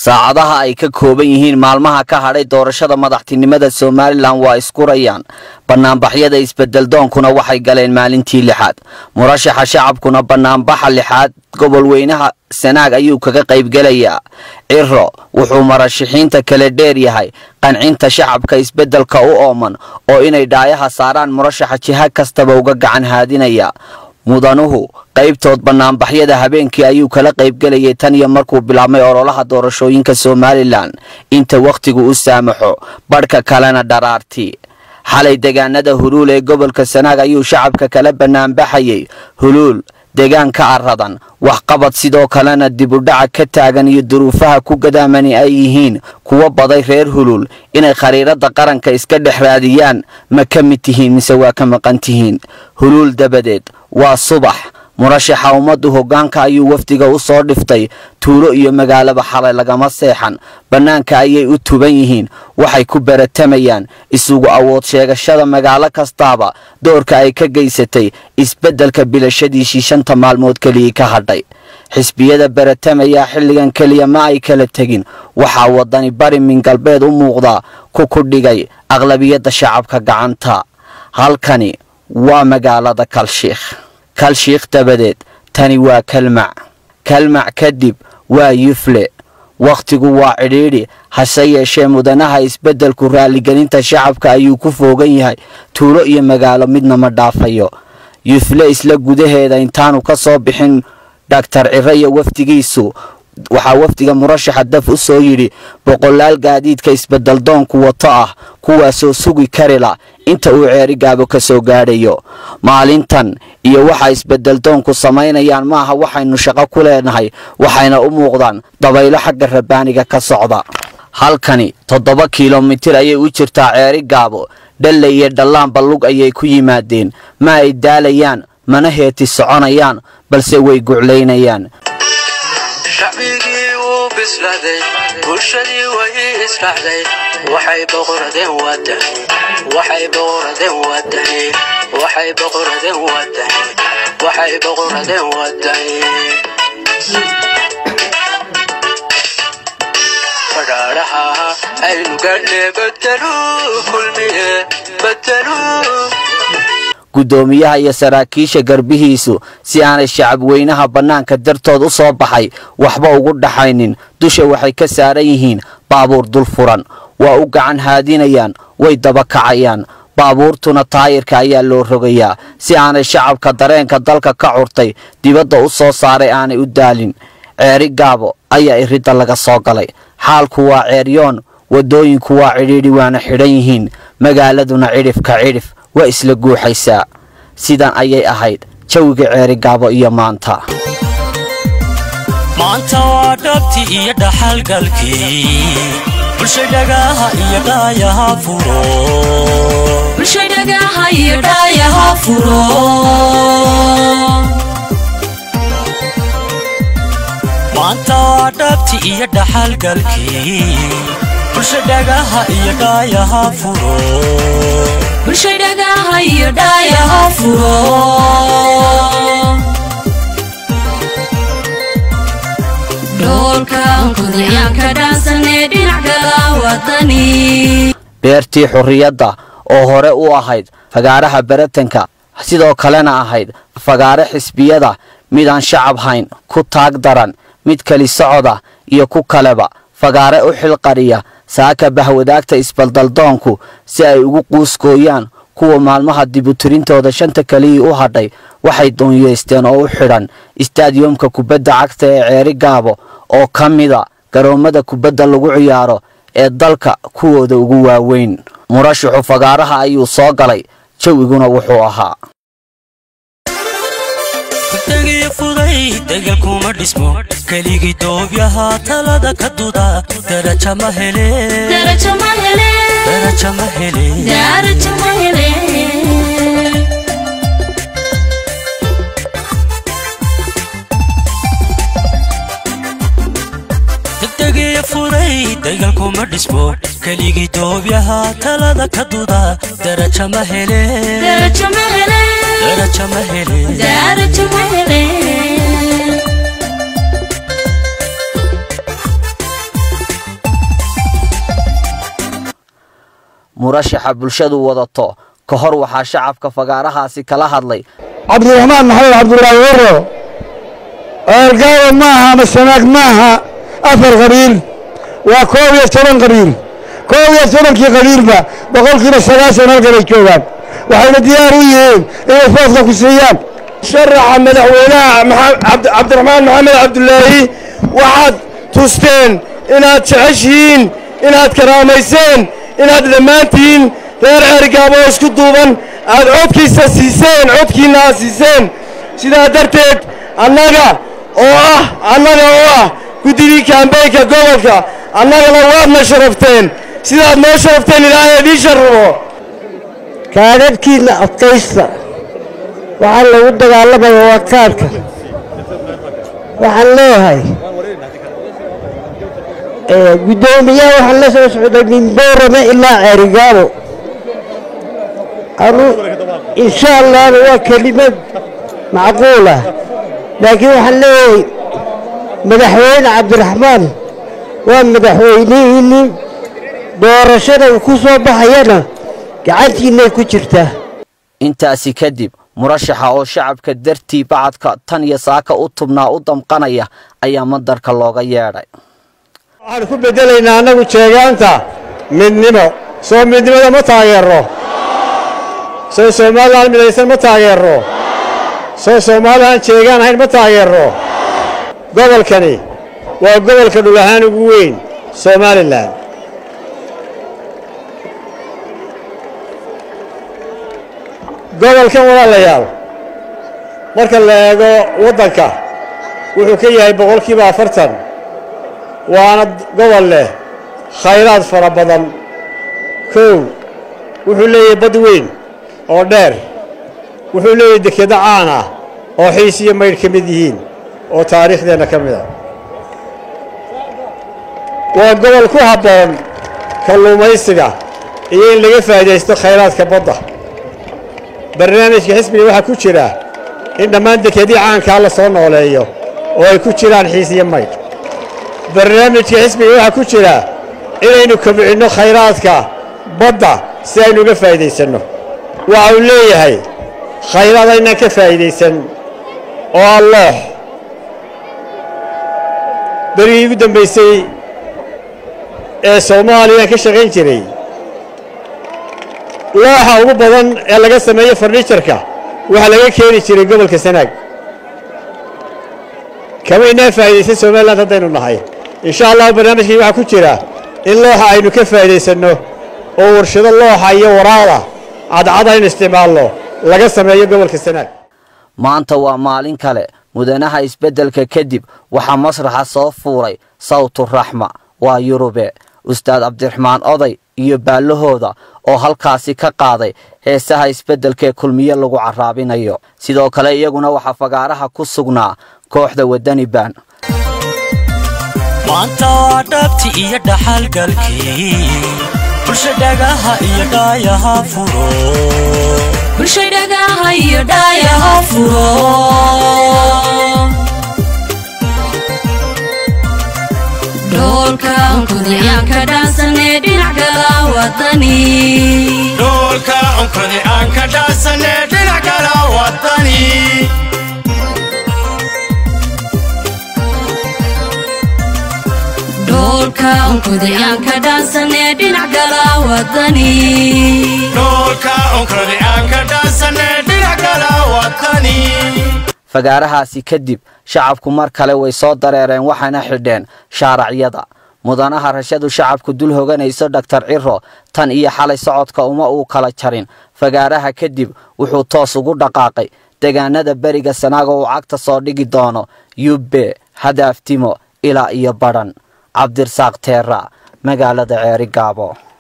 saacadaha ay ka kooban yihiin maalmaha ka hadhay doorashada madaxtinimada somalilan waa iskurayaan banaanbaxyada isbedeldoonkuna waxay galeen maalintii lixaad murashaxa shacabkuna banaanbaxa lixaad gobol weynaha sanaag ayuu kaga qaybgelayaa ciro wuxuu marashaxiinta kale dheer yahay qancinta shacabka isbeddelka u ooman oo inay dhaayaha saaraan murashaxa jiha kastaba uga gacan haadinaya mudanuhu qaybtood banaanbaxyada habeenkii ayuu kala qaybgelayay tan iyo markuu bilaabmay ololaha doorashooyinka somalilan inta wakhtigu u saamaxo badhka kalena dharaarti xalay deegaanada huluul ee gobolka sanaag ayuu shacabka kala banaanbaxayay huluul deegaanka aradan waxqabad sidoo kalena dibudhaca ka taagan iyo duruufaha ku gadaamani ay yihiin kuwa baday reer huluul inay khariirada qaranka iska dhex raadiyaan ma ka mid tihiin mise waa ka maqan tihiin huluul dabadeed waa subax murashaxa ummaddu hoggaanka ayuu wafdiga u soo dhiftay tuulo iyo magaalaba xalay lagama seexan bannaanka ayay u tuban yihiin waxay ku baratamayaan isugu awood sheegashada magaalo kastaaba doorka ay ka geysatay isbeddelka bilashadiisii shanta maalmood keliyii ka hadhay xisbiyada baratamayaa xilligan keliya ma ay kala tegin waxaa waddani bari min galbeed u muuqdaa ku ku dhigay aqlabiyadda shacabka gacanta halkani waa magaalada kalshiikh kalshiikh dabadeed tani waa kalmac kalmac kadib waa yufle wakhtigu waa cidhiidhi hase yeeshee mudanaha isbeddelku raaligelinta shacabka ayuu ku foogan yahay tuulo iyo magaalo midna ma dhaafayo yufle isla gudaheeda intaanu ka soo bixin dhaktar ciro iyo wafdigiisu waxaa wafdiga murashaxa daf u soo yidhi boqolaal gaadiidka isbeddeldoonku wato ah kuwaasoo sugi karila inta uu ceerigaabo ka soo gaadhayo maalintan iyo waxa isbeddeldoonku samaynayaan maaha waxaynu shaqo ku leenahay waxayna u muuqdaan dabaylo xagga rabbaaniga ka socda halkani toddoba kilomitir ayay u jirtaa ceeri gaabo dhalle iyo dhallaanba lug ayay ku yimaadeen ma ay daalayaan mana heeti soconayaan balse way guclaynayaan shacbigii wuu bislaaday bulshadii way israacday waxay boqoradeen wadan waxay boqoradeen wadani waxay boqoradeen wadani waxay boqoradeen wadani fadhaadhaha aynu gadhne badelu kulmiye badelu guddoomiyaha iyo saraakiisha garbihiisu si aanay shacab weynaha bannaanka dartood u soo baxay waxba ugu dhaxaynin dusha waxay ka saaran yihiin baabuur dul furan waa u gacan haadinayaan way daba kacayaan baabuurtuna taayirka ayaa loo rogayaa si aanay shacabka dareenka dalka ka curtay dibadda u soo saaray aanay u daalin ceeri gaabo ayaa iridda laga soo galay xaalku waa ceeryoon waddooyinku waa cidhiidhi waana xidhan yihiin magaaladuna cidhifka cidhif waa isla guuxaysaa sidan ayay ahayd jawiga ceeri gaabo iyo maanta maanta waa dhabti iyo dhaxalgalkii bulsha dhagaha iyo dhaayaha furo bulshadhagaha iyo dhaayaha furo maanta waa dhabti iyo dhaxalgalkii bulsha dhagaha iyo dhaayaha furo bulshadhagaha iyo dhaayaha furo dhoolka kudayaanka dhaansanee dhinac kala wadani beertii xurriyadda oo hore u ahayd fagaaraha baratanka sidoo kalena ahayd fagaare xisbiyada midaan shacab hayn ku taag daran mid keli socoda iyo ku kaleba fagaare u xilqariya saaka bahwadaagta isbaldaldoonku si ay ugu quuskooyaan kuwa maalmaha dibutirintooda shanta keliyii u hadhay waxay doonyeysteen oo u xidhan istaadiyomka kubadda cagta ee ceeri gaabo oo ka mida garoommada kubadda lagu ciyaaro ee dalka kuwooda ugu waaweyn murashaxu fagaaraha ayuu soo galay jawiguna wuxuu ahaa degii fuday degal kuma dhismo keligii doobyaha talada ka duda daraja ma hele darajo ma hele daraja ma hele darajo ma hele degdegii fuday degal kuma dhismo keligii doobyaha talada ka duda daraja ma hele darajo ma hele daraja ma hele darajo ma hele murashaxa bulshadu wadato ka hor waxaa shacabka fagaarahaasi kala hadlay cabdiraxmaan maxamed cabdulaahi waro eergaaba maaha ama sanaag maaha afar qabiil waa koob iyo toban qabiil koob iyo tobankii qabiilba boqolkiiba sagaashan halkanay joogaan waxayna diyaar u yihiin inay fooska ku siiyaan sharaxa madaxweynaha cabdiraxmaan maxamed cabdulaahi waxaad tusteen inaad jeceshihiin inaad karaamayseen inaad dhammaantihiin reer ceerigaabo oo isku duuban aad codkiisa siiseen codkiinna aad siiseen sidaa darteed annaga oo ah annaga oo ah guddidii kaambeynka gobolka annagana waadna sharafteen sidaad noo sharafteen ilaahay idiin sharrabo kaadadhkiinna adkaysta waxaa lagu dagaalamaya waa kaadhka waxaan leeyahay guddoomiyaha waxaan la soo socday min boorame ilaa ceerigaabo anu insha allahna waa kelimad macquulah laakiin waxaan leeyahay madaxweyne cabdiraxmaan waa madaxweynihiinni doorashada uu ku soo baxayana gacantiinnay ku jirtaa intaasi kadib murashaxa oo shacabka dartii bacadka tan iyo saaka u tubnaa u damqanaya ayaa madarka looga yeedhay waxaan ku beddelaynaa annagu jeegaanta midnimo soo midnimada ma taageerro soo somalilan midaysan ma taageerro soo soomaalilan jeegaan ahayn ma taageerro gobolkani waa gobolka dhul ahaan ugu weyn somalilan gobolkan walaalayaal marka la eego waddanka wuxuu ka yahay boqolkiiba afartan waana gobol leh khayraad fara badan kow wuxuu leeyahay bad weyn oo dheer wuxuu leeyahay dekedo caan ah oo xiis iyo maydh ka mid yihiin oo taariikhdeenna ka mid a waa gobol ku habboon kalluumaysiga iyo in laga faa'iidaysto khayraadka badda barnaamijka xisbiga waxaa ku jira in dhammaan dekedii caankaa la soo nooleeyo oo ay ku jiraan xiis iyo maydh barnaamijka xisbiga waxaa ku jira inaynu kobcinno khayraadka badda si aynu uga faa'iidaysanno waxa uu leeyahay khayraad aynaan ka faa'iidaysan oo ah loox berigii ugu dambaysay ee soomaaliya ka shaqayn jiray looxa ugu badan ee laga sameeyo farniijarka waxaa laga keeni jiray gobolka sanaag kamaynaan faa'iidaysan somalilan haddaynu nahay insha allahu barnaamijkii waxaa ku jira in looxa aynu ka faa'iidaysanno oo warshado looxa iyo waraada cadcad aynu isticmaalno laga sameeyo gobolka sanaag maanta waa maalin kale mudanaha isbeddelka kadib waxaa masraxa soo fuulay sawtu raxma waa yurube ustaad cabdiraxmaan oday iyo baallahooda oo halkaasi ka qaaday heesaha isbeddelkaee kulmiye lagu carraabinayo sidoo kale iyaguna waxaa fagaaraha ku sugnaa kooxda waddani baan maanta waa dhabti iyo dhaxalgalkii bulsha dhagaha iyo dhaayaha furo bulshadhagaha iyo dhaayaha furo dhoolka onkodiyaanka dhaansanee dhinac gala wadani dhoolka onkodi aan ka dhaasane dhinac kala wadani dhoolka onkodiyaanka dhaansanee dhinac gala wadani dhoolka onkodi aan ka dhaasane dhinac kala wadani fagaarahaasi kadib shacabku mar kale way soo dareereen waxayna xidheen shaaracyada mudanaha rashadu shacabku dul hoganayso dhaktar ciro tan iyo xalay socodka uma uu kala jarin fagaaraha kadib wuxuu toos ugu dhaqaaqay degaanada beriga sanaago uu cagta soo dhigi doono yubbe hadaaftimo ilaa iyo badhan cabdirasaaq teera magaalada ceeri gaabo